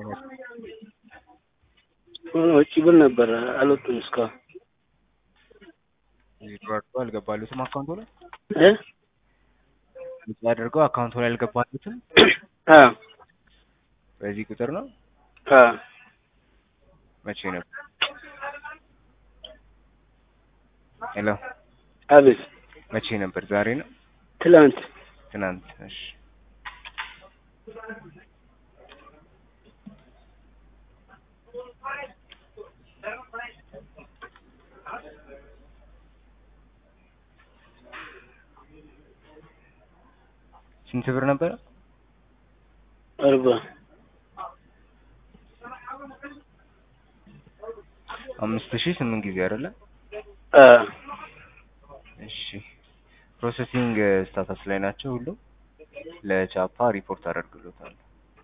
ውጭ ብል ነበር አልወጡም እስካሁን ዊዝድሮ አድርገው አልገባሉትም አካውንቱ ላይ እ ውጭ አድርገው አካውንቱ ላይ አልገባሉትም። አ በዚህ ቁጥር ነው። አ መቼ ነበር? ሄሎ አቤት መቼ ነበር? ዛሬ ነው? ትላንት ትናንት? እሺ ስንት ብር ነበረ? አርባ አምስት ሺህ ስምንት ጊዜ አይደለ? አ እሺ ፕሮሰሲንግ ስታተስ ላይ ናቸው ሁሉም። ለቻፓ ሪፖርት አደርግሎታል።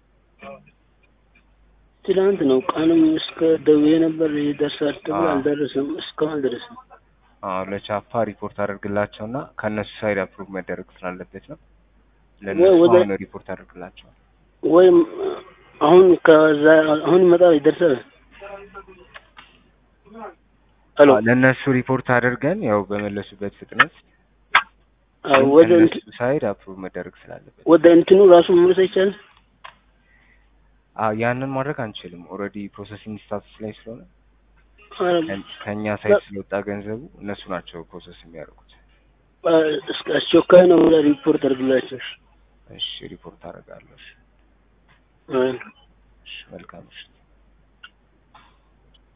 ትላንት ነው ቀኑም እስከ ደውዬ ነበር ይደርሳል ተብሎ አ አልደረሰም። እስካሁን አልደረሰም። አዎ ለቻፓ ሪፖርት አደርግላቸውና ከእነሱ ሳይድ አፕሩቭ መደረግ ስላለበት ነው። ወይ ለእነሱ ወደ አሁን ሪፖርት አደርግላቸዋል። ወይም አሁን ከዛ አሁን ይመጣል ይደርሳል። ሄሎ አዎ ለእነሱ ሪፖርት አድርገን ያው በመለሱበት ፍጥነት አዎ ግን ወደ ከእነሱ እንት- ሳይድ አፕሩቭ መደረግ ስላለበት ወደ እንትኑ ራሱ መመለስ አይቻልም። አዎ ያንን ማድረግ አንችልም። ኦልሬዲ ፕሮሰሲንግ ስታተስ ላይ ስለሆነ ኧረ ከ- ከእኛ ሳይድ ስለወጣ ገንዘቡ እነሱ ናቸው ፕሮሰስ የሚያደርጉት። አ እስከ አስቸኳይ ነው ብለህ ሪፖርት አድርግላቸው። እሺ ሪፖርት አደርጋለሁ። እሺ አይ እሺ መልካም ምሽት።